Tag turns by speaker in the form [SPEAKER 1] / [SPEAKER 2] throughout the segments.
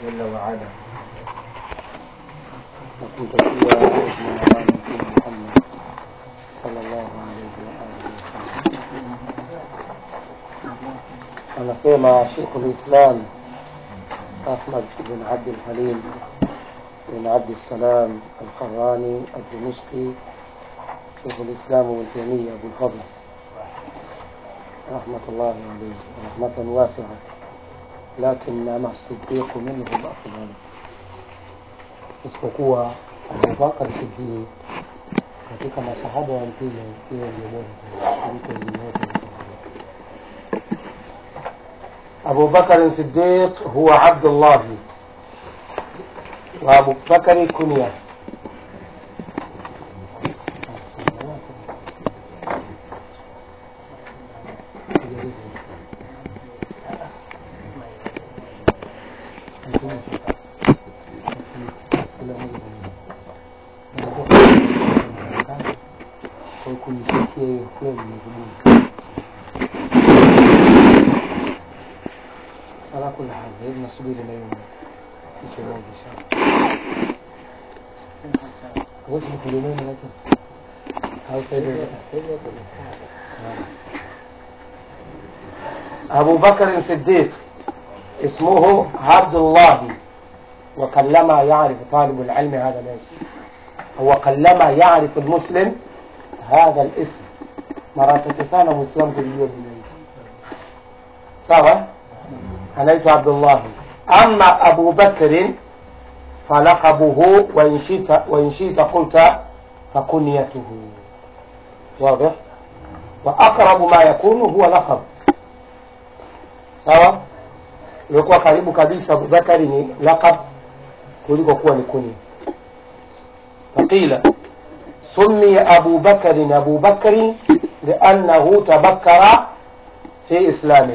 [SPEAKER 1] jalla waala na kumtakia rehma na amani Mtume Muhammad sallallahu alaihi wa alihi wasallam. Anasema Sheikhul Islam Ahmad bin Abdul Halim bin Abdi Salam Al-Qarani Ad-Dimishqi Sheikhul Islam Ibn Taymiyyah Abul Fadl rahmatullahi alayhi rahmatan wasi'a lakinnama Siddiqu minhum afdal, isipokuwa Abubakar Siddiq katika masahaba wa Mtume yeye ndio bora zaidi kuliko wengine wote. Abu Bakar Siddiq huwa Abdullah wa Abu Bakari kunya kuisikia hiyo kweli ni vigumu. ala kula hali, hebu nasubiri na hiyo kitu moja sana. Wote ni kulimeni lakini au sasa hivi أبو بكر الصديق اسمه عبد الله وقلما يعرف طالب العلم هذا الاسم هو قلما يعرف المسلم هذا الاسم مرات sana muislamu kulijua jina hili sawa anaitwa abdullahi ama abu bakrin falaqabuhu wain shita wain shita qulta fakunyatuhu واضح واقرب ما يكون هو لقب sawa ilikuwa karibu kabisa abubakari ni laqab kuliko kuwa ni kunia faqila سمي أبو بكر أبو بكر لأنه تبكر في إسلامه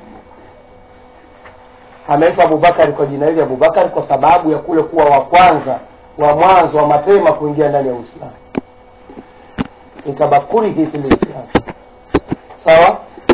[SPEAKER 1] ameitwa Abubakari kwa jina hili Abubakari kwa sababu ya kule kuwa wa kwanza wa mwanzo wa mapema kuingia ndani ya Uislamu, itabakurihi fil Islam. Sawa,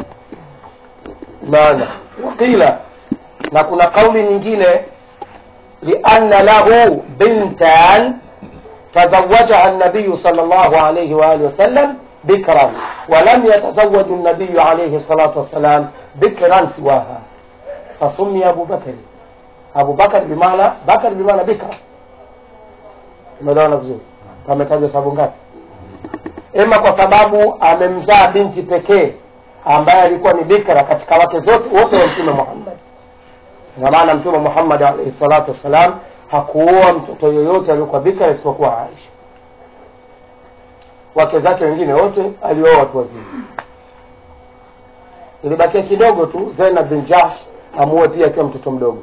[SPEAKER 1] maana waqila, na kuna kauli nyingine, lianna lahu bintan تزوجها النبي صلى الله عليه وآله وسلم بكرا ولم يتزوج النبي عليه الصلاة والسلام بكرا سواها فسمي أبو بكر أبو بكر بمعنى بكر بمعنى بكرا umeelewana vizuri ametaja sababu ngapi ima kwa sababu amemzaa binti pekee ambaye alikuwa ni bikra katika wake zote wote wa mtume muhammad ina maana mtume muhammad alaihi salatu wassalam hakuoa mtoto yoyote aliyokuwa bikra isipokuwa Aisha. Wake zake wengine wote alioa watu wazima. Ilibakia kidogo tu Zainab bin Jahsh amuoe pia akiwa mtoto mdogo,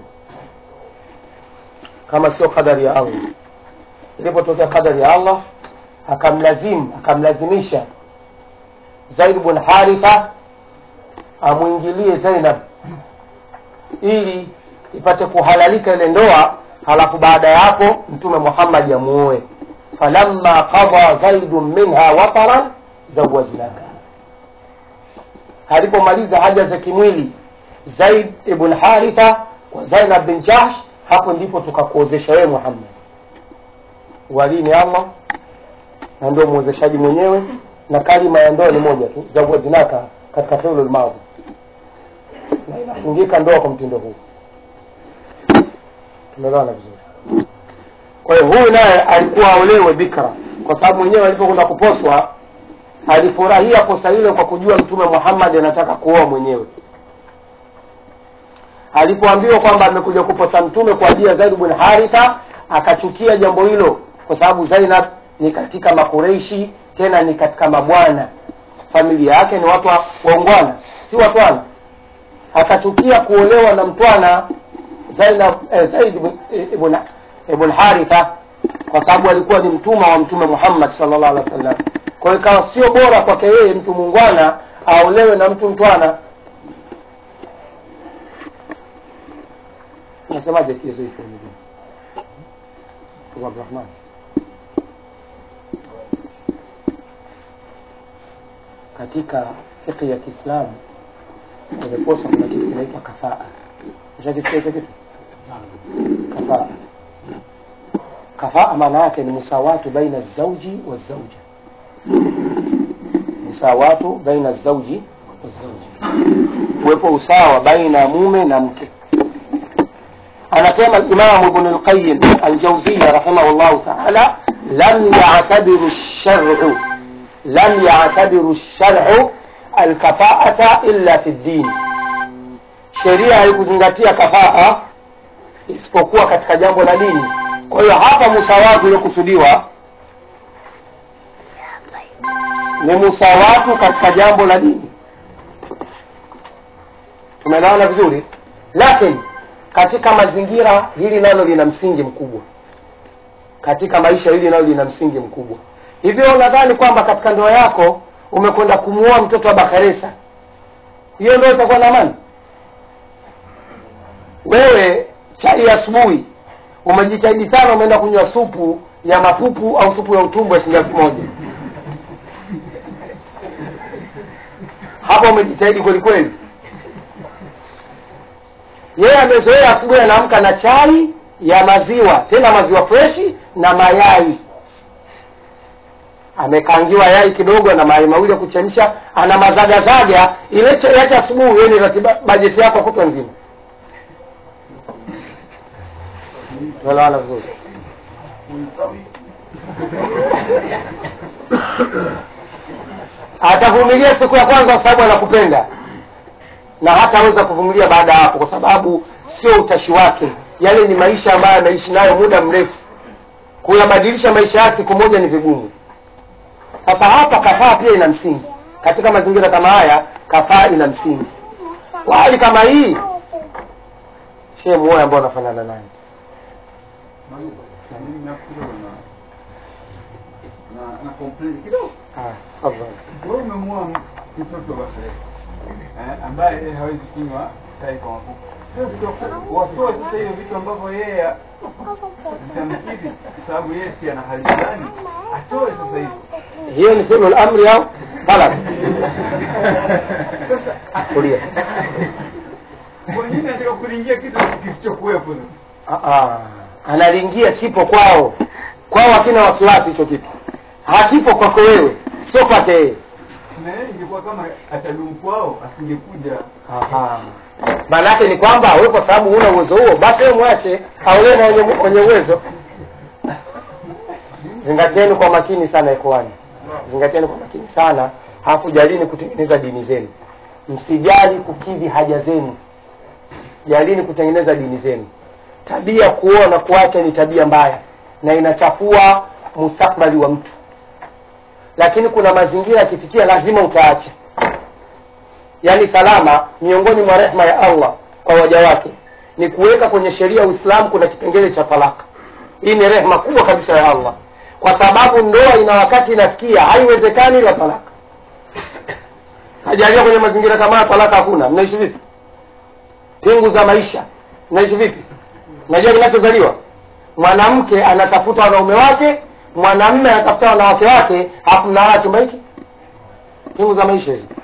[SPEAKER 1] kama sio kadari ya Allah. Ilipotokea kadari ya Allah, akamlazimu akamlazimisha Zaid bin Haritha amwingilie Zainab ili ipate kuhalalika ile ndoa halafu baada ya hapo mtume Muhammad amuoe. falamma qada zaidun minha wataran zawajnaka, alipomaliza haja za kimwili Zaid ibn Haritha kwa Zainab bin Jahsh, hapo ndipo tukakuozesha wewe Muhammad. Wali ni Allah na ndio mwozeshaji mwenyewe, na kalima ya ndoa ni moja tu, zawajnaka, katika fi'lul madhi, na inafungika ndoa kwa mtindo huu tumeelewana vizuri. Kwa hiyo huyu naye alikuwa aolewe bikra, kwa sababu mwenyewe alipokwenda kuposwa alifurahia posa hilo kwa kujua Mtume Muhammad anataka kuoa mwenyewe. Alipoambiwa kwamba amekuja kuposa Mtume kwa ajili ya Zaid bin Haritha, akachukia jambo hilo, kwa sababu Zainab ni katika Makureishi, tena ni katika mabwana, familia yake ni watu waungwana, si watwana. Akachukia kuolewa na mtwana Zainab eh, Zaid ibn ibn Haritha kwa sababu alikuwa ni mtuma wa Mtume Muhammad sallallahu alaihi wasallam. Kwa hiyo ikawa sio bora kwake yeye mtu mungwana aolewe na mtu mtwana. Unasemaje kiasi hicho nyingine? Abdurrahman. Katika fiqh ya Kiislamu kwenye posa kuna kitu kinaitwa kafaa. Ushakisikia hicho kitu? kafaa kafaa maana yake ni musawatu baina zauji wa zauja musawatu baina zauji wa zauja uwepo usawa baina ya mume na mke anasema alimamu ibn alqayim aljauziya rahimahullahu taala lam yatabiru lsharu lam yatabiru lsharu alkafaata illa fi ddini sheria haikuzingatia kafaa isipokuwa katika jambo la dini kwa hiyo hapa musawatu uliokusudiwa ni musawatu katika jambo la dini tumeelewana vizuri lakini katika mazingira hili nalo lina msingi mkubwa katika maisha hili nalo lina msingi mkubwa hivyo unadhani kwamba katika ndoa yako umekwenda kumuoa mtoto wa bakaresa hiyo ndoa itakuwa na amani wewe chai ya asubuhi umejitahidi sana umeenda kunywa supu ya mapupu au supu ya utumbo ya shilingi elfu moja hapa umejitahidi kweli kweli yeye amezoea asubuhi anaamka na chai ya maziwa tena maziwa freshi na mayai amekangiwa yai kidogo na mayai mawili ya kuchemsha ana mazagazaga ile chai yake asubuhi hiyo ni ratiba bajeti yako kutwa nzima tuelewana vizuri atavumilia siku ya kwanza kwa sababu anakupenda na hataweza kuvumilia baada ya hapo kwa sababu sio utashi wake yale ni maisha ambayo ameishi nayo muda mrefu kuyabadilisha maisha ya siku moja ni vigumu sasa hapa kafaa pia ina msingi katika mazingira kama haya kafaa ina msingi kwa hali kama hii shee muoe ambao anafanana naye
[SPEAKER 2] Mimi hapo kidogo na na na complain kidogo.
[SPEAKER 1] Ah, tafadhali.
[SPEAKER 2] Wewe umemua mtoto wa Fred eh, ambaye yeye hawezi kunywa chai kwa mafuta. Sasa watoe sasa hiyo vitu ambavyo yeye vitamkidhi, kwa sababu yeye si ana hali fulani, atoe sasa hivi.
[SPEAKER 1] hiyo ni fi'lu al-amri au talab tulia
[SPEAKER 2] Kwa nini anataka kuingia kitu kisichokuwepo?
[SPEAKER 1] Ah, ah. analingia kipo kwao kwao hakina wasiwasi hicho kitu hakipo kwako wewe sio kwake yeye
[SPEAKER 2] Na yeye ingekuwa kama atadumu kwao, asingekuja.
[SPEAKER 1] Aha. maana yake ni kwamba wewe kwa sababu huna uwezo huo basi wewe mwache aolewe na wenye, wenye uwezo zingatieni kwa makini sana ikhwani zingatieni kwa makini sana hafu jalini kutengeneza dini zenu msijali kukidhi haja zenu jalini kutengeneza dini zenu tabia kuoa na kuacha ni tabia mbaya na inachafua mustakbali wa mtu lakini kuna mazingira yakifikia lazima utaacha yaani salama miongoni mwa rehma ya allah kwa waja wake ni kuweka kwenye sheria ya uislamu kuna kipengele cha talaka hii ni rehma kubwa kabisa ya allah kwa sababu ndoa ina wakati inafikia haiwezekani la talaka hajalia kwenye mazingira kama haya talaka hakuna mnaishi vipi pingu za maisha mnaishi vipi unajua kinachozaliwa mwanamke anatafuta wanaume wake mwanamme anatafuta wanawake wake hafu mnalala chumba hiki pingu za maisha hizi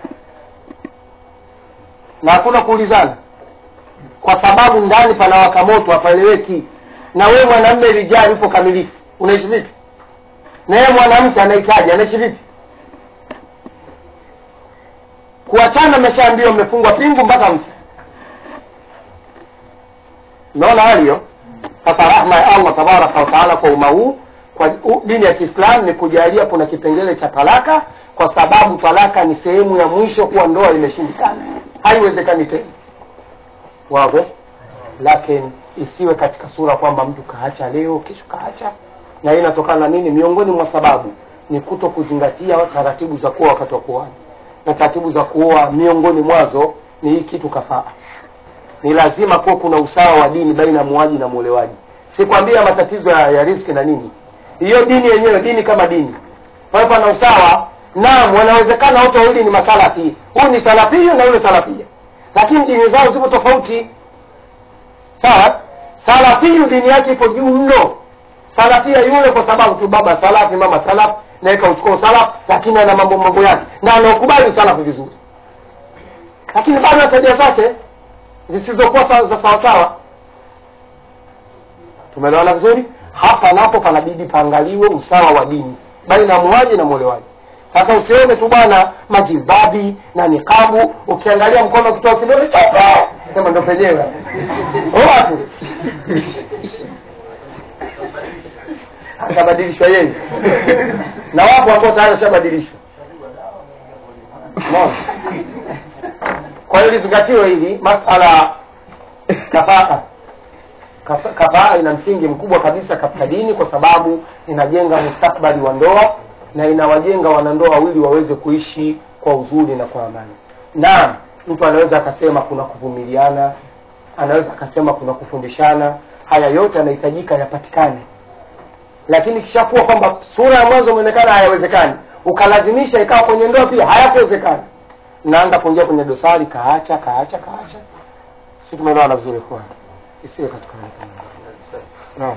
[SPEAKER 1] na hakuna kuulizana kwa sababu ndani panawaka moto hapaeleweki na wewe mwanamme lijali upo kamilifu unaishi vipi na yeye mwanamke anahitaji anaishi vipi kuachana mmeshaambiwa mmefungwa pingu mpaka mfe umeona hali hiyo sasa rahma ya allah tabaraka wataala kwa umma huu kwa u- dini ya kiislamu ni kujalia kuna kipengele cha talaka kwa sababu talaka ni sehemu ya mwisho kuwa ndoa imeshindikana haiwezekani tena wazi lakini isiwe katika sura kwamba mtu kaacha leo kesho kaacha na hii inatokana na nini miongoni mwa sababu ni kuto kuzingatia taratibu za kuoa wakati wa kuoana na taratibu za kuoa miongoni mwazo ni hii kitu kafaa ni lazima kuwa kuna usawa wa dini baina ya muaji na muolewaji sikwambia matatizo ya, ya riski na nini hiyo dini yenyewe dini kama dini kwa hiyo pana usawa naam wanawezekana wote wawili ni masalafi huyu ni salafia na yule salafia lakini dini zao zipo tofauti sawa salafiyu dini yake iko juu mno salafia yule kwa sababu tu baba salafi mama salaf naweka uchukua salaf lakini ana mambo mambo yake na anaokubali salafu vizuri lakini bado na tabia zake zisizokuwa sa- za sawasawa tumeelewana vizuri hapa napo panabidi paangaliwe usawa wa dini baina ya muaji na mwolewaji sasa usione tu bwana majilbabi na nikabu ukiangalia mkono ukitoa kidole chope sema ndo penyewe watu atabadilishwa yeye na wapo ambao tayari washabadilishwa Unaona? kwa hiyo lizingatiwe hili masala kafaa Kaf- kafaa ina msingi mkubwa kabisa katika dini kwa sababu inajenga mustakbali wa ndoa na inawajenga wanandoa wawili waweze kuishi kwa uzuri na kwa amani na mtu anaweza akasema kuna kuvumiliana anaweza akasema kuna kufundishana haya yote yanahitajika yapatikane lakini kishakuwa kwamba sura ya mwanzo imeonekana hayawezekani ukalazimisha ikawa kwenye ndoa pia hayakuwezekana naanza kuingia kwenye dosari kaacha kaacha kaacha si tumeelewana vizuri kwa isiwe katika hali kama hiyo. naam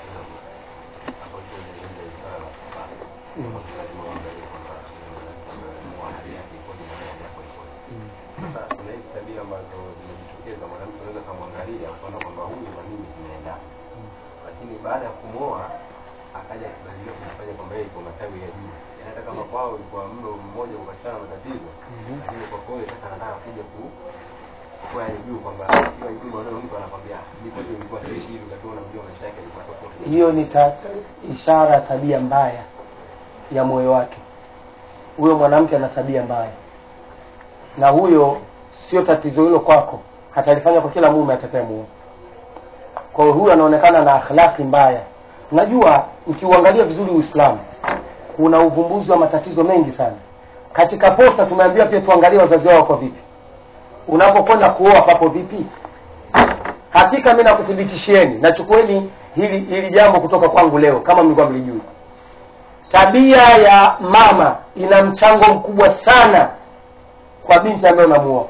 [SPEAKER 3] Sasa kuna hizi tabia ambazo zimejitokeza, mwanamke anaweza kamwangalia akaona kwamba huyu na mimi tunaendana, lakini baada ya kumwoa akaja akibadilika kujifanya kwamba yeye iko matawi ya juu, Yaani hata kama kwao ilikuwa mlo mmoja ukapatikana matatizo, lakini kwa kweli sasa anataka kuja ku kwa yale juu kwamba kila juu unaona mtu anakwambia mimi kwetu ilikuwa hivi hivi, wakati wewe unamjua maisha yake yalikuwa tofauti.
[SPEAKER 1] hiyo ni ta, ishara ya tabia mbaya ya moyo wake huyo mwanamke ana tabia mbaya na huyo sio tatizo hilo kwako atalifanya kwa kila mume atakayemuoa kwa hiyo huyu anaonekana na akhlaki mbaya unajua mkiuangalia vizuri uislamu kuna uvumbuzi wa matatizo mengi sana katika posa tumeambiwa pia tuangalie wazazi wao kwa vipi unapokwenda kuoa papo vipi hakika mi nakuthibitishieni nachukueni hili hili jambo kutoka kwangu leo kama mlikuwa mlijui tabia ya mama ina mchango mkubwa sana kwa binti ambayo unamuoa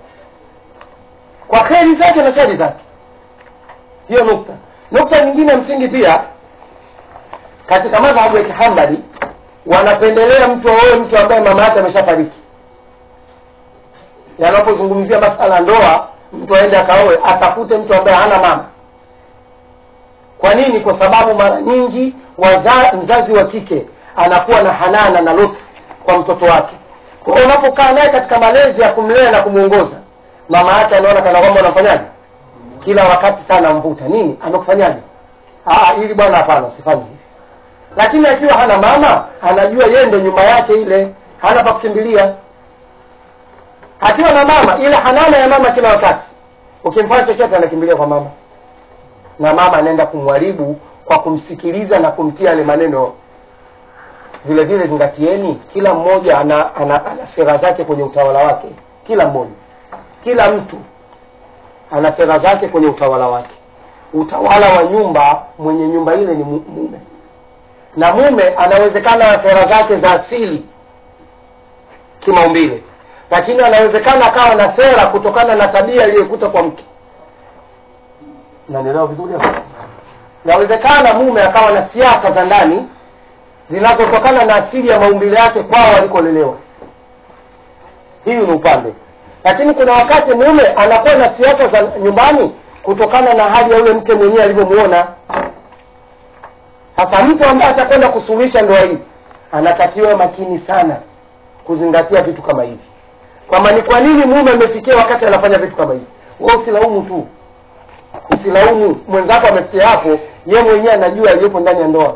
[SPEAKER 1] kwa kheri zake na shari zake hiyo nukta nukta nyingine ya msingi pia katika madhahabu ya kihambali wanapendelea mtu aoe mtu ambaye mama yake ameshafariki yanapozungumzia masala ya ndoa mtu aende akaoe atafute mtu ambaye hana mama kwa nini kwa sababu mara nyingi waza, mzazi wa kike anakuwa na hanana na lutfu kwa mtoto wake kwa hiyo unapokaa naye katika malezi ya kumlea na kumwongoza mama yake anaona kana kwamba unafanyaje kila wakati sana mvuta nini amekufanyaje Ah, ili bwana hapana usifanye hivi lakini akiwa hana mama anajua yeye ndo nyuma yake ile hana pa kukimbilia akiwa na mama ile hanana ya mama kila wakati ukimfanya chochote anakimbilia kwa mama na mama anaenda kumharibu kwa kumsikiliza na kumtia yale maneno vile vile zingatieni kila mmoja ana, ana, ana sera zake kwenye utawala wake kila mmoja kila mtu ana sera zake kwenye utawala wake utawala wa nyumba mwenye nyumba ile ni mu- mume na mume anawezekana na sera zake za asili kimaumbile lakini anawezekana akawa na sera kutokana na tabia iliyokuta kwa mke nanielewa vizuri hapo inawezekana mume akawa na siasa za ndani zinazotokana na asili ya maumbile yake kwao alikolelewa hiyu ni upande lakini kuna wakati mume anakuwa na siasa za nyumbani kutokana na hali ya yule mke mwenyewe alivyomuona sasa mtu ambaye atakwenda kusuluhisha ndoa hii anatakiwa makini sana kuzingatia vitu kama hivi kwamba ni kwa nini mume amefikia wakati anafanya vitu kama hivi wewe usilaumu tu usilaumu mwenzako amefikia hapo ye mwenyewe anajua aliyopo ndani ya ndoa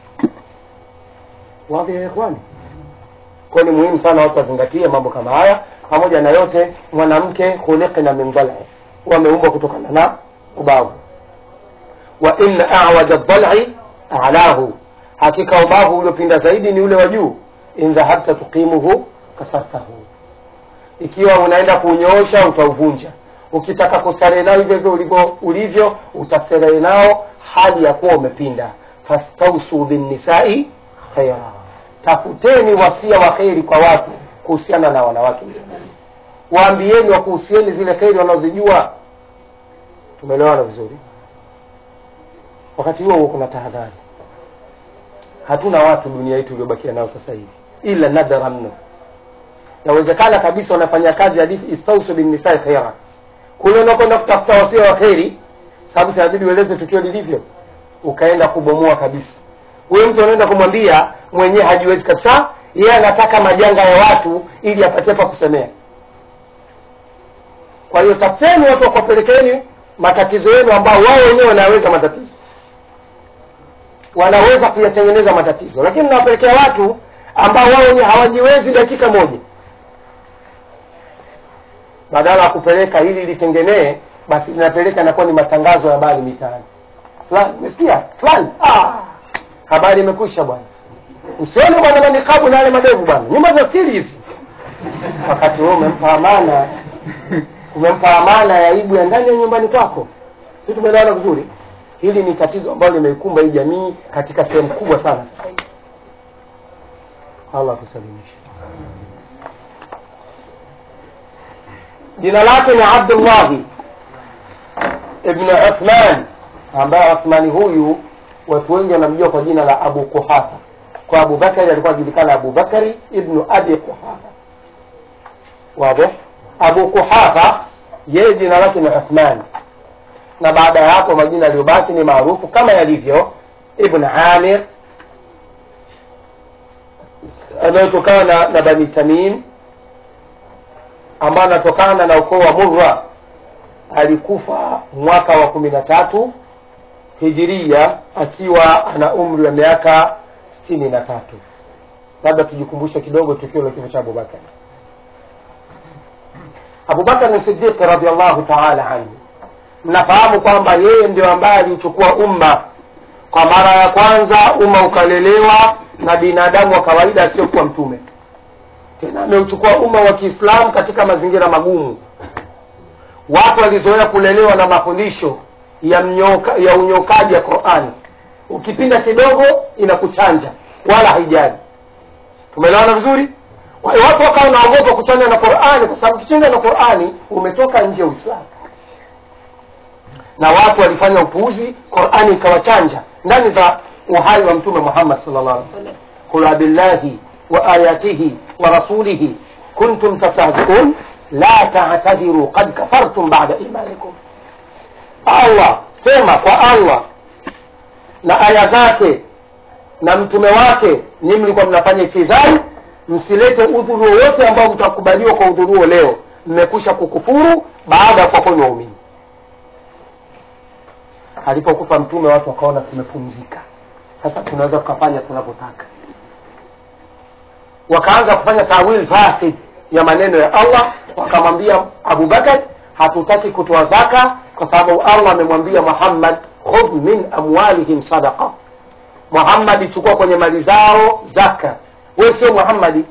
[SPEAKER 1] wapi kwani kwa ni muhimu sana watu wazingatie mambo kama haya pamoja na yote mwanamke khuliqna min dhal'i wameumbwa kutokana na ubavu wa inna a'waja dhal'i a'lahu hakika ubavu uliopinda zaidi ni ule wa juu in dhahabta tuqimuhu kasartahu ikiwa unaenda kunyoosha utauvunja ukitaka kustarehe nao hivyo hivyo ulivyo ulivyo utastarehe nao hali ya kuwa umepinda fastausu binnisai khaira tafuteni wasia wa kheri kwa watu kuhusiana na wanawake waambieni wakuhusieni zile kheri wanazojua tumeelewana vizuri wakati huo huo kuna tahadhari hatuna watu dunia yetu iliyobakia nao sasa hivi ila nadhara mno yawezekana kabisa wanafanya kazi hadithi istausu binnisai khaira kule unakwenda kutafuta wasia wa kheri sababu sinabidi ueleze tukio lilivyo ukaenda kubomoa kabisa huyo mtu anaenda kumwambia mwenyewe hajiwezi kabisa yeye anataka majanga ya watu ili apatie pa kusemea kwa hiyo tafuteni watu wakuwapelekeni matatizo yenu ambao wao wenyewe wanaweza matatizo wanaweza kuyatengeneza matatizo lakini nawapelekea watu ambao wao wenyewe hawajiwezi dakika moja badala ya kupeleka ili litengenee basi linapeleka inakuwa ni matangazo ya habari mitaani fulani umesikia fulani ah, habari imekwisha bwana msione bwana manikabu na yale madevu bwana nyumba za siri hizi wakati huo umempa amana umempa amana ya aibu ya ndani ya nyumbani kwako si tumeelewana vizuri hili ni tatizo ambalo limeikumba hii jamii katika sehemu kubwa sana sasa hivi allah tusalimishe jina lake ni abdullahi ibnu uthman ambaye uthmani huyu watu wengi wanamjua kwa jina la abu kuhafa kwa abubakari alikuwa ajulikana abubakari ibnu abi kuhafa wadih abu kuhafa yeye jina lake ni uthman na baada ya hapo majina yaliyobaki ni maarufu kama yalivyo ibn amir anayotokana na, na bani tamim ambayo anatokana na ukoo wa murra alikufa mwaka wa kumi na tatu hijiria akiwa ana umri wa miaka sitini na tatu labda tujikumbushe kidogo tukio la kifo cha abubakar abubakar sidiqi radiallahu taala anhu mnafahamu kwamba yeye ndio ambaye aliuchukua umma kwa mara ya kwanza umma ukalelewa na binadamu wa kawaida asiyokuwa mtume tena ameuchukua umma wa kiislamu katika mazingira magumu watu walizoea kulelewa na mafundisho ya, mnyoka, ya unyokaji ya qurani ukipinda kidogo inakuchanja wala haijali tumeelewana vizuri Kwa hiyo watu wakawa naogopa kuchanja na qurani kwa sababu kuchanja na qurani umetoka nje ya uislamu na watu walifanya upuuzi qurani ikawachanja ndani za uhai wa mtume muhammad sallallahu alaihi wasallam qul abillahi wa ayatihi wa rasulihi kuntum tastahziun la ta'tadhiru qad kafartum ba'da imanikum allah sema kwa allah na aya zake na mtume wake nyinyi mlikuwa mnafanya istizai msilete udhuru wowote ambao mtakubaliwa kwa udhuru huo leo mmekwisha kukufuru baada ya kuwa kwenu waumini alipokufa mtume watu wakaona tumepumzika sasa tunaweza tukafanya tunavyotaka wakaanza kufanya tawil fasid ya maneno ya allah wakamwambia abubakar hatutaki kutoa zaka kwa sababu allah amemwambia muhammad khudh min amwalihim sadaqa muhammadi chukua kwenye mali zao zaka wewe sio muhammadi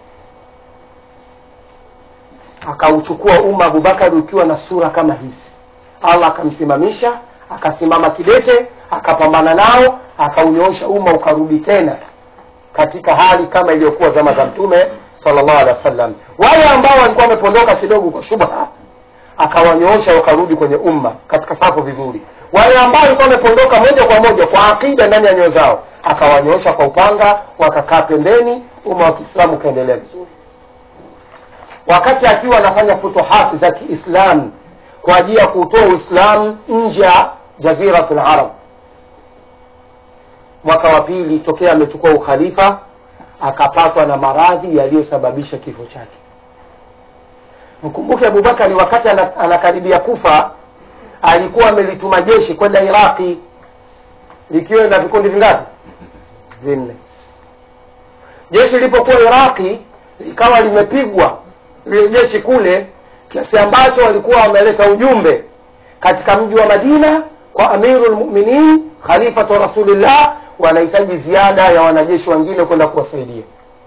[SPEAKER 1] akauchukua umma abubakari ukiwa na sura kama hizi allah akamsimamisha akasimama kidete akapambana nao akaunyoosha umma ukarudi tena katika hali kama iliyokuwa zama za mtume sallallahu alaihi wasallam wale ambao walikuwa wamepondoka kidogo kwa shubha akawanyoosha wakarudi kwenye umma katika safu vizuri wale ambao walikuwa wamepondoka moja kwa moja kwa akida ndani ya nyoyo zao akawanyoosha kwa upanga wakakaa pembeni umma wa kiislamu ukaendelea vizuri wakati akiwa anafanya futuhati za kiislamu kwa ajili ya kuutoa uislamu nje ya jaziratul arab mwaka wa pili tokea amechukua ukhalifa akapatwa na maradhi yaliyosababisha kifo chake mkumbuke abubakari wakati ana- anakaribia kufa alikuwa amelituma jeshi kwenda iraqi likiwa na vikundi vingapi vinne jeshi lilipokuwa iraqi likawa limepigwa lile jeshi kule kiasi ambacho walikuwa wameleta ujumbe katika mji wa madina kwa amiru lmuminin khalifatu rasulillah wanahitaji ziada ya wanajeshi wengine kwenda kuwasaidia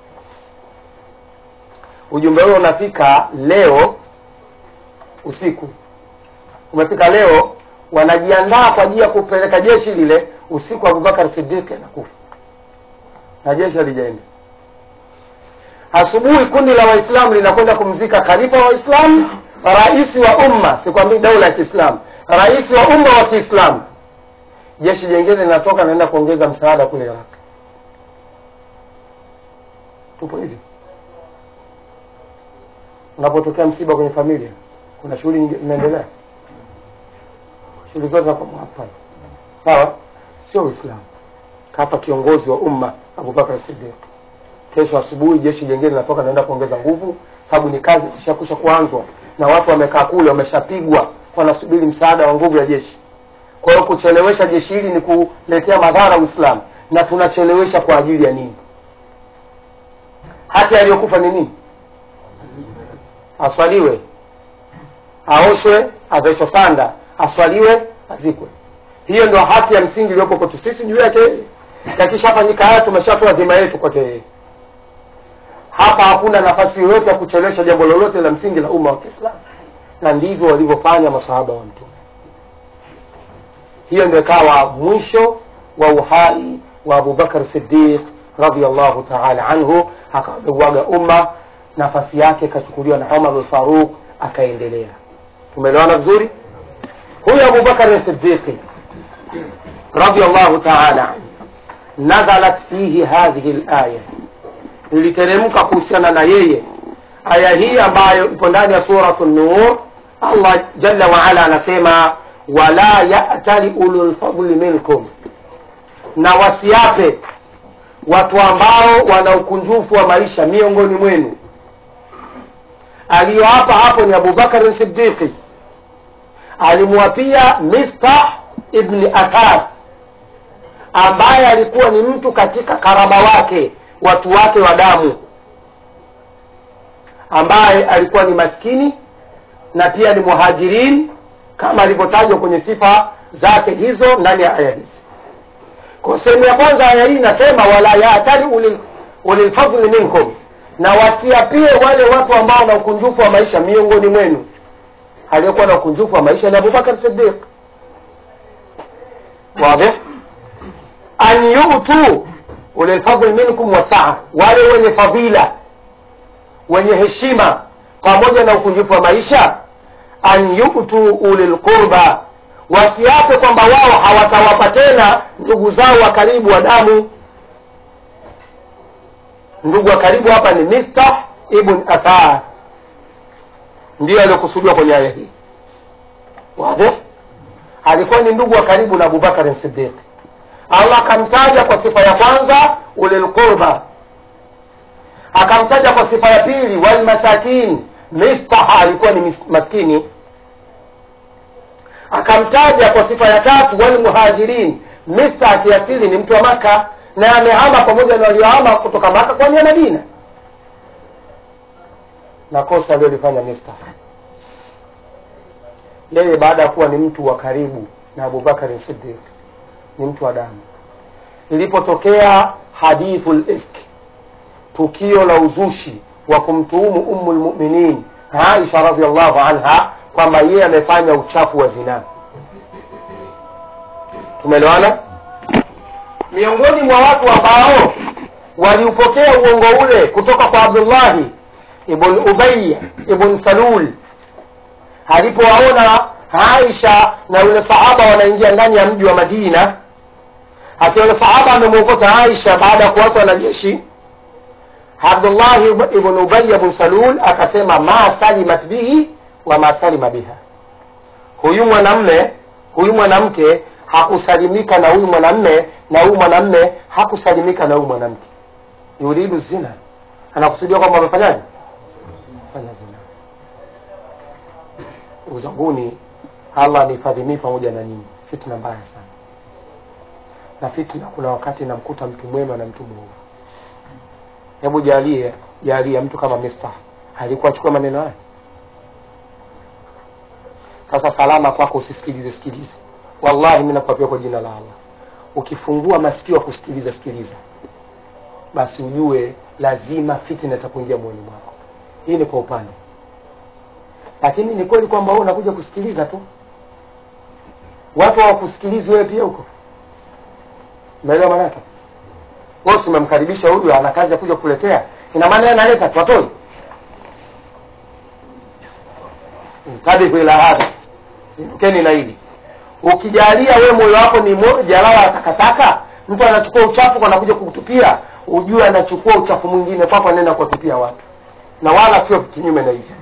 [SPEAKER 1] ujumbe huo unafika leo usiku umefika leo wanajiandaa kwa ajili ya kupeleka jeshi lile usiku abubakar sidiki anakufa na jeshi halijaenda asubuhi kundi la waislamu linakwenda kumzika khalifa wa waislamu rais wa umma sikwambii daula ya kiislamu rais wa umma wa kiislamu jeshi jengine linatoka naenda kuongeza msaada kule iraq tupo hivi unapotokea msiba kwenye familia kuna shughuli nyingi zinaendelea shughuli zote zinakuwa hapa sawa sio uislamu kapa kiongozi wa umma abubakar sidiq kesho asubuhi jeshi jengine linatoka naenda kuongeza nguvu sababu ni kazi ishakusha kuanzwa na watu wamekaa kule wameshapigwa wanasubiri msaada wa nguvu ya jeshi kwa hiyo kuchelewesha jeshi hili ni kuletea madhara uislamu na tunachelewesha kwa ajili ya nini haki aliyokufa ni nini aswaliwe aoshwe avaishwe sanda aswaliwe azikwe hiyo ndio haki ya msingi iliyopo kwetu sisi juu yake yeye yakishafanyika haya tumeshatoa dhima yetu kwake yeye hapa hakuna nafasi yoyote ya kuchelewesha jambo lolote la msingi la umma wa kiislamu na ndivyo walivyofanya masahaba wa mtume hiyo ndio ikawa mwisho wa uhai wa abubakar sidiq radiallahu taala anhu akauaga umma nafasi yake ikachukuliwa na umar lfaruq akaendelea tumeelewana vizuri huyu abubakar sidiqi radiallahu taala anhu nazalat fihi hadhihi laya iliteremka kuhusiana na yeye aya hii ambayo ipo ndani ya suratu nur allah jalla waala anasema wala yatali ululfadli minkum na wasiape watu ambao wana ukunjufu wa maisha miongoni mwenu aliyoapa hapo ni abubakari sidiqi alimwapia miftah ibni athas ambaye alikuwa ni mtu katika karama wake watu wake wa damu ambaye alikuwa ni maskini na pia ni muhajirin kama alivyotajwa kwenye sifa zake hizo ndani ya aya hizi kwa sehemu ya kwanza aya hii inasema wala yaatali ulil- ulilfadli minkum na wasiapie wale watu ambao na ukunjufu wa maisha miongoni mwenu aliyekuwa na ukunjufu wa maisha ni abubakar sidiq wadih an yutu ulilfadli minkum wasaa wale wenye fadhila wenye heshima pamoja na ukunjufu wa maisha an yutu ulilqurba wasiape kwamba wao hawatawapa tena ndugu zao wa karibu wa damu ndugu wa karibu hapa ni miftah ibn athar ndiyo aliyokusudiwa kwenye aya hii wadhi alikuwa ni ndugu wa karibu na abubakari sidiq allah akamtaja kwa sifa ya kwanza ulilqurba akamtaja kwa sifa ya pili walmasakin miftah alikuwa ni mis- maskini akamtaja kwa sifa ya tatu walmuhajirin miftah kiasili ni mtu wa maka na amehama pamoja na waliohama kutoka maka kwani madina na kosa aliyolifanya miftah yeye baada ya kuwa ni mtu wa karibu na abubakari sidiq ni mtu wa damu ilipotokea hadithu lifk tukio la uzushi wa kumtuhumu umu lmuminin aisha radiallahu anha kwamba yeye amefanya uchafu wa zinaa tumeelewana miongoni mwa watu ambao waliupokea uongo ule kutoka kwa abdullahi ibn ubaya ibn salul alipowaona aisha na yule sahaba wanaingia ndani ya mji wa madina akiona sahaba amemwokota aisha baada ya kuwatwa na jeshi abdullahi ibn ubaya ibn salul akasema ma salimat bihi wa ma salima biha huyu mwanamme huyu mwanamke hakusalimika na huyu mwanamme na huyu mwanamme hakusalimika na huyu mwanamke yuridu zina anakusudia kwamba amefanyaje fanya zina ndugu zanguni allah amehifadhi mii pamoja na nyinyi fitna mbaya sana na fitna kuna wakati inamkuta mtu mwema na mtu mwovu hebu jalie jalia mtu kama mista alikuwa achukua maneno haya sasa salama kwako usisikilize sikilize wallahi mi nakuapia kwa jina la allah ukifungua masikio ya kusikiliza sikiliza basi ujue lazima fitna itakuingia moyoni mwako hii ni kwa upande lakini ni kweli kwamba wewe unakuja kusikiliza tu watu hawakusikilizi wewe pia huko umeelewa maanake wewe si umemkaribisha huyu ana kazi ya kuja kukuletea ina maana yeye analeta tu atoi tabiku ila hadha zindukeni na hili ukijalia we moyo wako ni mo- jalala la takataka mtu anachukua uchafu kwa anakuja kukutupia ujue anachukua uchafu mwingine kwako anaenda kuwatupia watu na wala sio kinyume na hivyo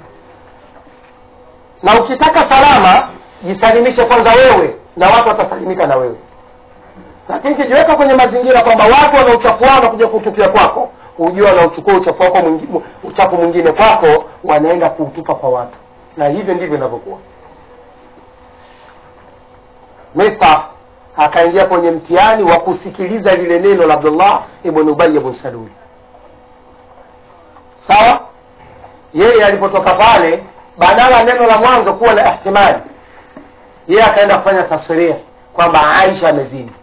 [SPEAKER 1] na ukitaka salama jisalimishe kwanza wewe na watu watasalimika na wewe lakini kijiweka kwenye mazingira kwamba watu wanauchafuana kuja kutukia kwako hujua wanauchukua uchafu wako mwingi- uchafu mwingine kwako wanaenda kuutupa kwa watu na hivyo ndivyo inavyokuwa Mista akaingia kwenye mtihani wa kusikiliza lile neno la Abdullah ibn Ubay ibn Salul. Sawa? Yeye alipotoka pale, badala neno la mwanzo kuwa na ihtimali, yeye akaenda kufanya tafsiria kwamba Aisha amezini,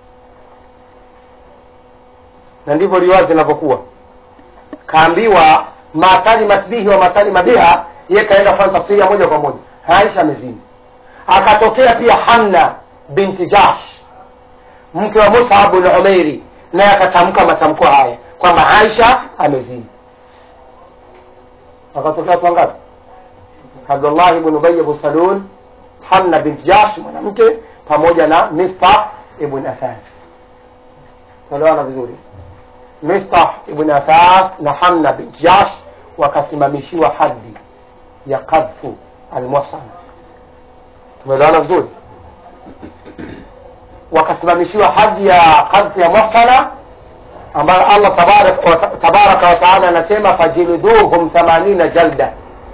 [SPEAKER 1] na ndivyo riwaya zinavyokuwa. Kaambiwa masali matbihi wa masali mabiha, yeye kaenda kufanya tafsiri ya moja kwa moja, Aisha amezini. Akatokea pia Hamna binti Jahsh mke wa Mus'ab bin Umairi, naye akatamka matamko haya kwamba Aisha amezini. Wakatokea watu wangapi? Abdullah ibn Ubay ibn Salul, Hamna bint Jahsh mwanamke, pamoja na Mistah ibn Athaf. Tunaelewana vizuri? Mistah ibn Athaf na Hamna bint Jahsh wakasimamishiwa haddi ya qadhfu almuhsan. Tumeelewana vizuri? wakasimamishiwa hadhi ya qadhfi ya muhsana ambayo Allah tabaraka wa tabaraka wa taala anasema fajilduhum 80 jalda,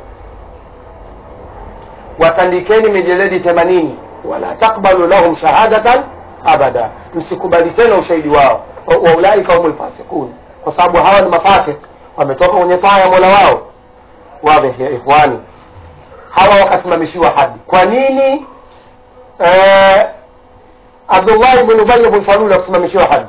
[SPEAKER 1] watandikeni mijeledi 80, wala takbalu lahum shahadatan abada, msikubali tena ushahidi wao, wa wa ulaika humul fasiqun, kwa sababu hawa ni mafasik, wametoka kwenye taa ya mola wao. Wadhi ya ikhwani, hawa wakasimamishiwa haddi. Kwa nini eh, Abdullah ibn Ubay ibn Salul akusimamishiwa haddi.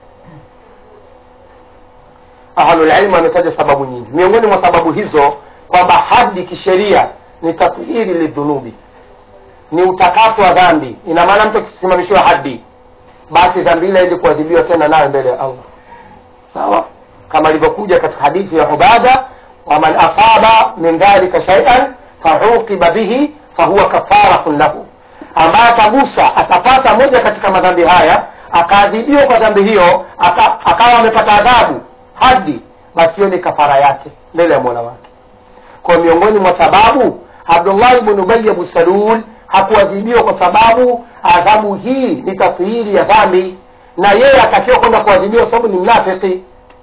[SPEAKER 1] Ahlul ilmu wametaja sababu nyingi, miongoni mwa sababu hizo kwamba haddi kisheria ni tathiri lidhunubi, ni utakaso wa dhambi. Ina maana mtu akisimamishiwa haddi, basi dhambi ile ili kuadhibiwa tena nayo mbele ya Allah, sawa kama ilivyokuja katika hadithi ya Ubada, waman asaba min dhalika shay'an fauqiba bihi fahuwa kafaratun lahu ambaye atagusa atapata moja katika madhambi haya akaadhibiwa kwa dhambi hiyo aka, akawa amepata adhabu hadi basi hiyo ni kafara yake mbele ya mola wake kwa miongoni mwa sababu abdullah ibn ubay ibn salul hakuadhibiwa kwa sababu adhabu hii ni tathiri ya dhambi na yeye atakiwa kwenda kuadhibiwa kwa sababu ni mnafiki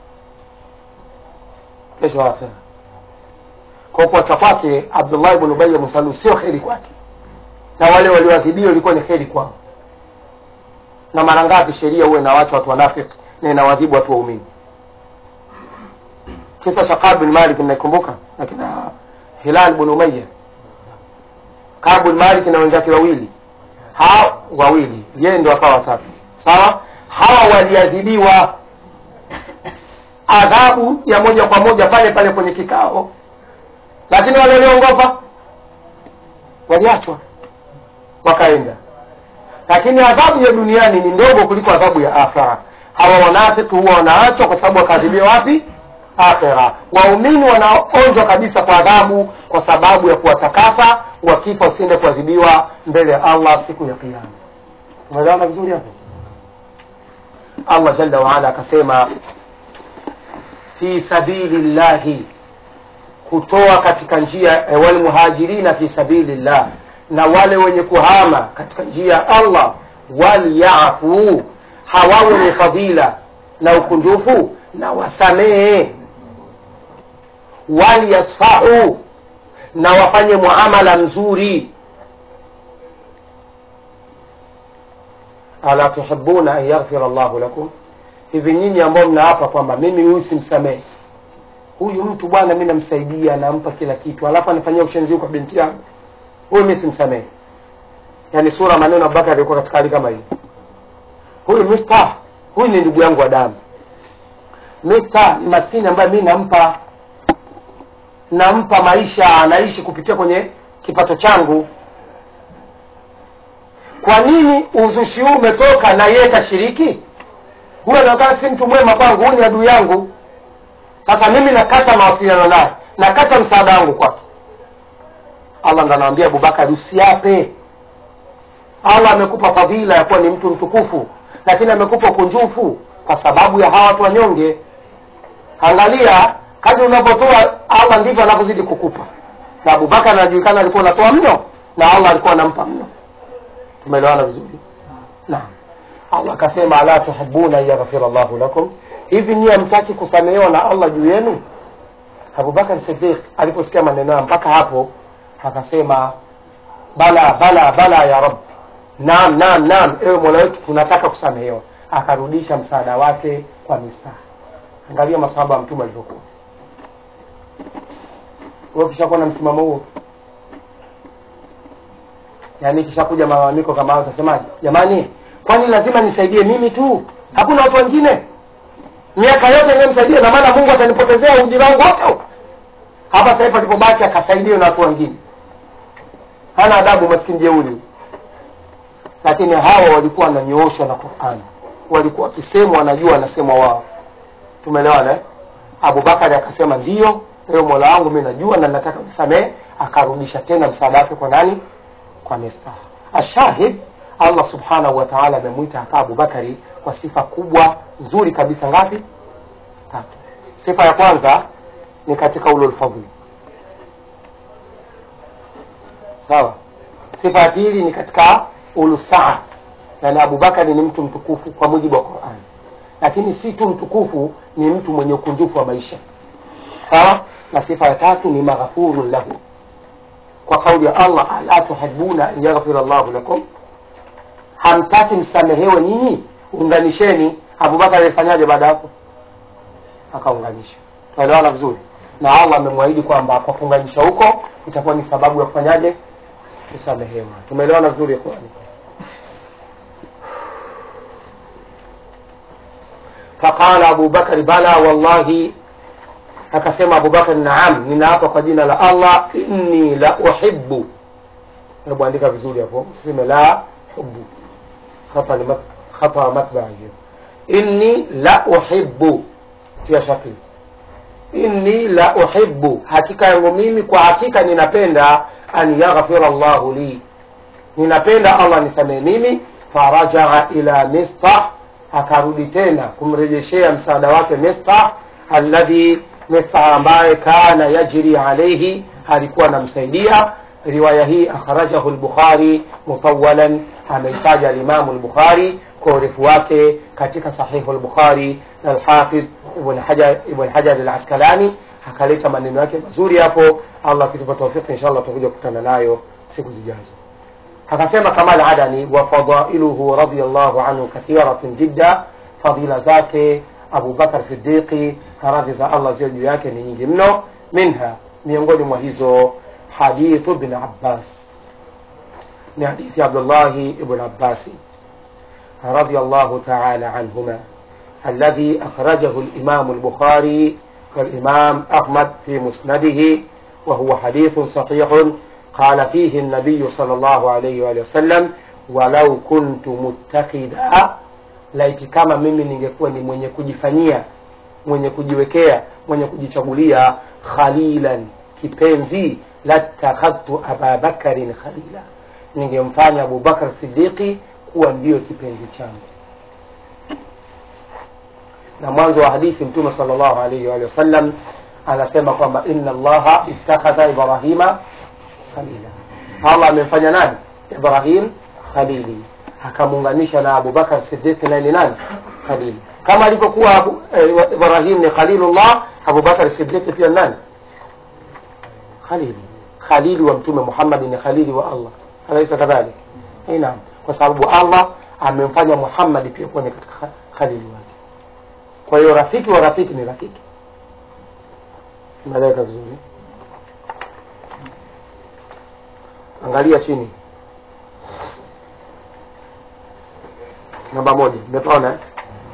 [SPEAKER 1] kesho akhira kwa kuacha kwake abdullah ibn ubay ibn salul sio kheri kwake na wale walioadhibiwa ilikuwa ni kheri kwao na mara ngapi sheria huwa inawacha watu wanafiki na inawadhibu watu waumini kisa cha Kab bin Malik mnaikumbuka na kina Hilal bin Umayya Kab bin Malik na wenzake wawili hao wawili yeye ndo akawa watatu sawa hawa waliadhibiwa adhabu ya moja kwa moja pale pale kwenye kikao lakini wale walioongopa waliachwa wakaenda lakini adhabu ya duniani ni ndogo kuliko adhabu ya akhera hawa wanafiki huwa wanaachwa kwa sababu wakaadhibiwa wapi akhera waumini wanaonjwa kabisa kwa adhabu kwa sababu ya kuwatakasa wakifa wasiende kuadhibiwa mbele ya allah siku ya kiama umeelewana vizuri hapo allah jalla waala akasema fi sabili llahi kutoa katika njia eh, walmuhajirina fi sabilillah na wale wenye kuhama katika njia ya Allah walyafu, hawawe ni fadhila na ukunjufu na wasamehe, walyasfahu, na wafanye muamala mzuri. ala tuhibuna an yaghfira Allahu lakum, hivi nyinyi ambao mnaapa kwamba mimi huyu simsamehe huyu mtu bwana, mi namsaidia, nampa kila kitu, alafu anafanyia ushenzi kwa binti yangu, huyu mi simsamehe. Yani sura maneno Abubakar alikuwa katika hali kama hii. Huyu Mista, huyu ni ndugu yangu wa damu. Mista ni maskini ambaye mi nampa nampa maisha, anaishi kupitia kwenye kipato changu. Kwa nini uzushi huu umetoka na yeye kashiriki? Huyu anaonekana si mtu mwema kwangu, huyu ni adui yangu. Sasa mimi nakata mawasiliano naye, nakata msaada wangu kwake. Allah ndo anamwambia Abubakar, usiape. Allah amekupa fadhila ya kuwa ni mtu mtukufu, lakini amekupa ukunjufu kwa sababu ya hawa watu wanyonge. Angalia kadri unavyotoa, Allah ndivyo anavyozidi kukupa. Na Abubakar anajulikana alikuwa anatoa mno, na Allah alikuwa anampa mno. Tumeelewana vizuri? Naam. allah akasema ala tuhibuna an yaghfira llahu lakum hivi nyie hamtaki kusamehewa na allah juu yenu abubakar sidiq aliposikia maneno hayo mpaka hapo akasema bala bala bala ya rab naam naam naam ewe mola wetu tunataka kusamehewa akarudisha msaada wake kwa misaha angalia masahaba wa mtume alivyokuwa wewe ukishakuwa na msimamo huo yaani kishakuja malalamiko kama hayo utasemaje jamani kwani lazima nisaidie mimi tu hakuna watu wengine miaka yote nimemsaidia na maana mungu atanipotezea ujira wangu wote huu? hapa sasa hivi alipobaki akasaidiwa na watu wengine hana adabu maskini jeuri huyu. lakini hawa walikuwa wananyooshwa na qurani walikuwa wakisemwa wanajua wanasemwa wao tumeelewana eh? abubakari akasema ndio ewe mola wangu mi najua na nataka msamehe akarudisha tena msaada wake kwa nani kwa mistaha ashahid allah subhanahu wa taala amemwita hapa abubakari kwa sifa kubwa nzuri kabisa ngapi tatu sifa ya kwanza ni katika ululfadli sawa sifa ya pili ni katika ulusaa yani abubakari ni mtu mtukufu kwa mujibu wa qurani lakini si tu mtukufu ni mtu mwenye ukunjufu wa maisha sawa na sifa ya tatu ni maghfurun lahu kwa kauli ya allah ala tuhibuna an yaghfira llahu lakum hamtaki msamehewe nyinyi unganisheni abubakar alifanyaje baada ya hapo akaunganisha tunaelewana vizuri na allah amemwahidi kwamba kwa kuunganisha huko itakuwa ni sababu ya kufanyaje kusamehewa tumeelewana vizuri ikhwani faqala abubakari bala wallahi akasema abubakari naam ninaapa kwa jina la allah inni la uhibu hebu andika vizuri hapo usiseme la hubu khata ni mat- khata matbaa hiyo inni la uhibu tia shakli inni la uhibu hakika yangu mimi kwa hakika ninapenda an yaghfira llahu li ninapenda allah nisamehe mimi farajaa ila mistah akarudi tena kumrejeshea msaada wake mistah alladhi mistah ambaye kana yajri alaihi alikuwa anamsaidia riwaya hii akhrajahu lbukhari mutawalan ameitaja alimamu lbukhari kwa urefu wake katika sahihu lbukhari na alhafidh ibn hajar ibn hajar alaskalani akaleta maneno yake mazuri hapo allah akitupa taufiki inshallah tutakuja kukutana nayo siku zijazo akasema kamal adani wa fadailuhu radiallahu anhu kathiratun jidda fadila zake abubakar sidiqi radhi za allah ziwe juu yake ni nyingi mno minha miongoni mwa hizo hadithu bn abbas ni hadithi ya abdullahi ibn abbasi رضي الله تعالى عنهما الذي أخرجه الإمام البخاري والإمام أحمد في مسنده وهو حديث صحيح قال فيه النبي صلى الله عليه وآله وسلم ولو كنت متخذا laiti kama mimi ningekuwa ni mwenye kujifanyia mwenye kujiwekea mwenye kujichagulia khalilan kipenzi latakhadhtu ababakarin khalila ningemfanya abubakar sidiqi kuwa ndiyo kipenzi changu na mwanzo wa hadithi mtume salllahu alaihi waalihi wasallam anasema kwamba inna allaha ittakhadha ibrahima khalila allah amemfanya nani ibrahim khalili akamuunganisha na abubakar sidiki naye ni nani khalili kama alivyokuwa Abu- eh, ibrahim ni khalilullah abubakar sidiki pia ni nani khalili khalili wa mtume muhammadi ni khalili wa allah alaisa kadhalik Eh, naam kwa sababu allah amemfanya muhammadi pia kuwa ni katika kha- khalili wake kwa hiyo rafiki wa rafiki ni rafiki umeeleweka vizuri angalia chini namba moja umepaona eh?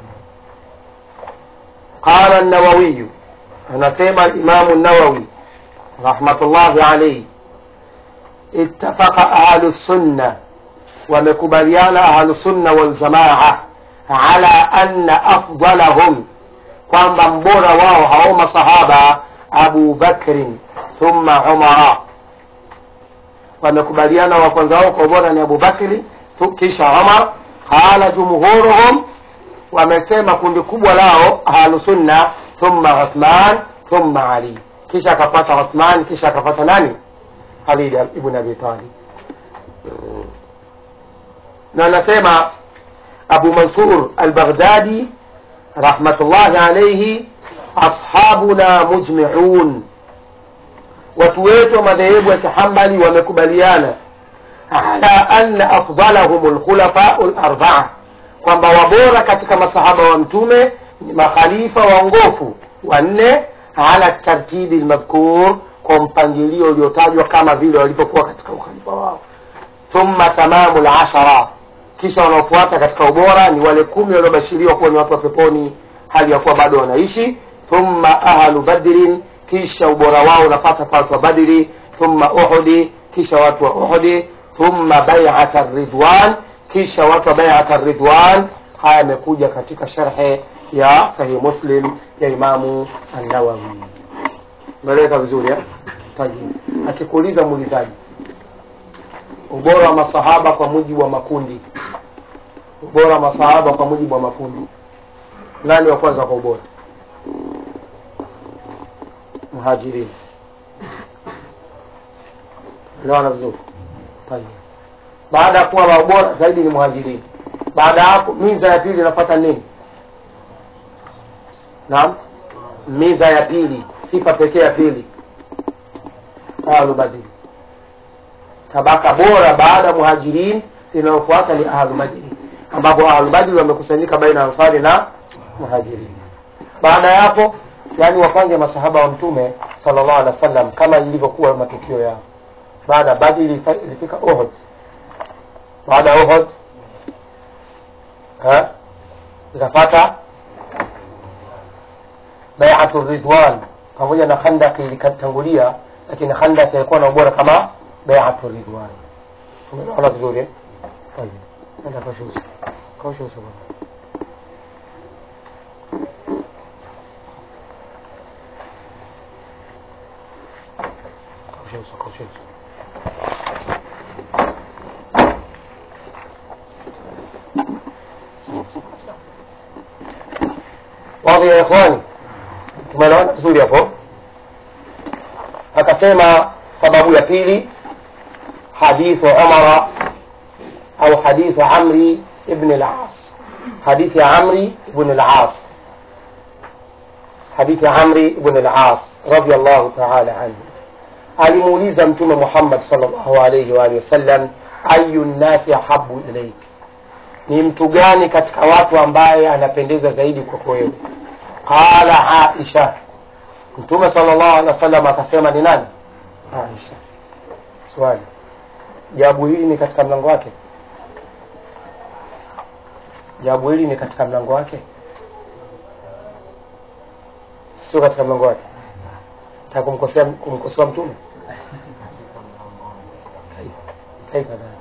[SPEAKER 1] qala nawawiyu anasema imamu nawawi rahmatullahi alaihi ittafaqa ahlu sunna wamekubaliana ahlu sunna waljamaa ala anna afdalahum kwamba mbora wao hao masahaba abu bakrin thumma umara wamekubaliana wa kwanza wao kwa ubora ni abu bakri tu- kisha umar qala jumhuruhum wamesema kundi kubwa lao ahlusunna thumma uthman thumma ali kisha akapata uthman kisha akapata nani ali ibn abi talib na anasema abu mansur albaghdadi rahmatullahi alaihi ashabuna mujmiun watu wetu wa madhehebu ya kihambali wamekubaliana ala anna afdalahum lkhulafau larbaa kwamba wabora katika masahaba wa mtume ni makhalifa waongofu wanne ala tartibi lmadhkur kwa mpangilio uliotajwa kama vile walipokuwa katika ukhalifa wao thumma tamamu lashara kisha wanaofuata katika ubora ni wale kumi waliobashiriwa kuwa ni watu wa peponi hali ya kuwa bado wanaishi thumma ahlu badrin kisha ubora wao unapata kwa watu wa badri thumma uhudi kisha watu wa uhudi thumma baiata ridwan kisha watu wa baiata ridwan haya yamekuja katika sharhe ya sahih muslim ya imamu annawawi meleka vizuri eh? Tayyib. akikuuliza muulizaji ubora wa masahaba kwa mujibu wa makundi ubora wa masahaba kwa mujibu wa makundi nani wa kwanza kwa ubora muhajirin elewana vizuri Tayyib. baada ya kuwa wa ubora zaidi ni muhajirin baada ya hapo miza ya pili inapata nini naam miza ya pili sifa pekee ya pili ahlu badri tabaka bora baada ya muhajirin linalofuata ni ahlu badri ambapo ahlu badri wamekusanyika baina ya ansari na muhajirin baada ya hapo yani wapange masahaba wa mtume sallallahu alaihi wasallam kama ilivyokuwa matukio yao baada ya badri ilifa- ilifika uhud baada ya uhud eh, ikafata baiatu ridwan pamoja na khandaki ilitangulia lakini khandaki ilikuwa na ubora kama baiatu ridwan umeona vizuri eh? Tayeb. Nenda kaosha uso. Kaosha uso bwana. Kaosha uso, kaosha uso. Wadhi ya ikhwani, tumeelewana vizuri hapo. Akasema sababu ya pili, hadithu Umara au hadithu Amri ibn al-As, hadithi ya Amri ibn al-As, hadithi ya Amri ibn al-As radiyallahu ta'ala anhu, alimuuliza Mtume Muhammad sallallahu alayhi wa alihi wasallam, ayu nnasi ahabu ilaik ni mtu gani katika watu ambaye anapendeza zaidi kwako wewe qala aisha mtume sallallahu alaihi wasallam akasema ni nani aisha swali jawabu hili ni katika mlango wake jawabu hili ni katika mlango wake sio katika mlango wake taka kumkosea kumkosoa mtume kaifa dhalik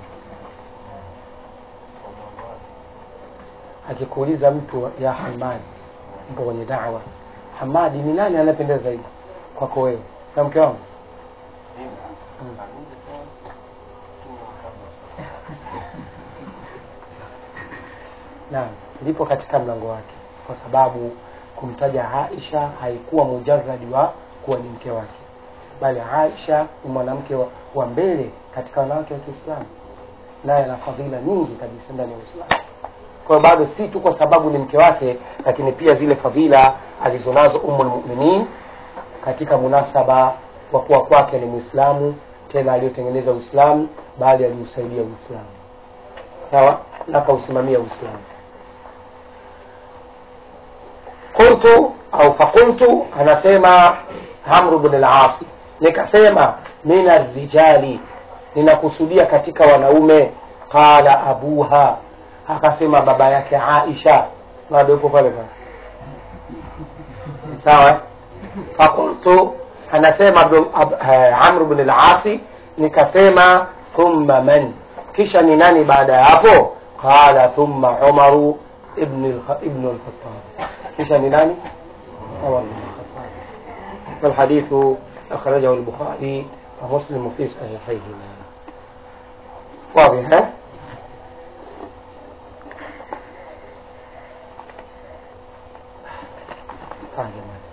[SPEAKER 1] akikuuliza mtu ya Hamadi, mpo kwenye dawa, Hamadi ni nani anayependeza zaidi kwako wewe? Na mke wangu naam, lipo katika mlango wake, kwa sababu kumtaja Aisha haikuwa mujarradi wa kuwa ni mke wake, bali Aisha ni mwanamke wa, wa mbele katika wanawake wa Kiislamu, naye ana fadhila nyingi kabisa ndani ya Uislamu kwa hiyo bado si tu kwa sababu ni mke wake lakini pia zile fadhila alizonazo ummul mu'minin katika munasaba wa kuwa kwake ni mwislamu tena aliyotengeneza uislamu bali aliusaidia uislamu sawa na akausimamia uislamu qultu au faqultu anasema amru bn al-as nikasema min arrijali ninakusudia katika wanaume qala abuha akasema baba yake Aisha bado yupo pale pale sawa eh? fakultu anasema Abdul- Ab- eh, Amr bin al-Asi nikasema thumma man kisha ni nani baada ya hapo qala thumma Umaru ibn al- ibn al-Khattab kisha ni nani Umar ibn al-Khattab والحديث أخرجه البخاري ومسلم في صحيحيهما واضح ها؟ Ah, jamani.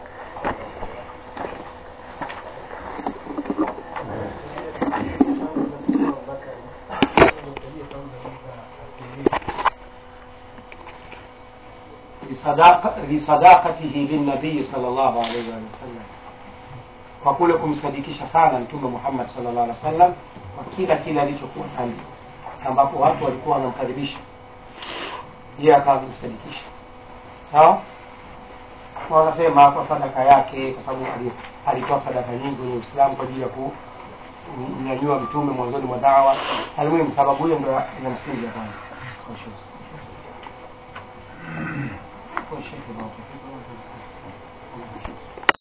[SPEAKER 1] lisadaqa- lisadaqatihi linnabii sallallahu alaihi wasallam kwa kule kumsadikisha sana mtume muhammad sallallahu alaihi wasallam kwa kila kile alichokuwa ndani ambapo watu walikuwa wanamkaribisha yeye akawa amemsadikisha sawa Na wakasema kwa sadaka yake kwa sababu ali- alitoa sadaka nyingi kwenye uislamu kwa ajili ya kunyanyua mtume mwanzoni mwa dawa almuhimu sababu hiyo ndo ina msingi ya kwanza Kwa shekhe. Kwa shekhe, barakallahu fikum.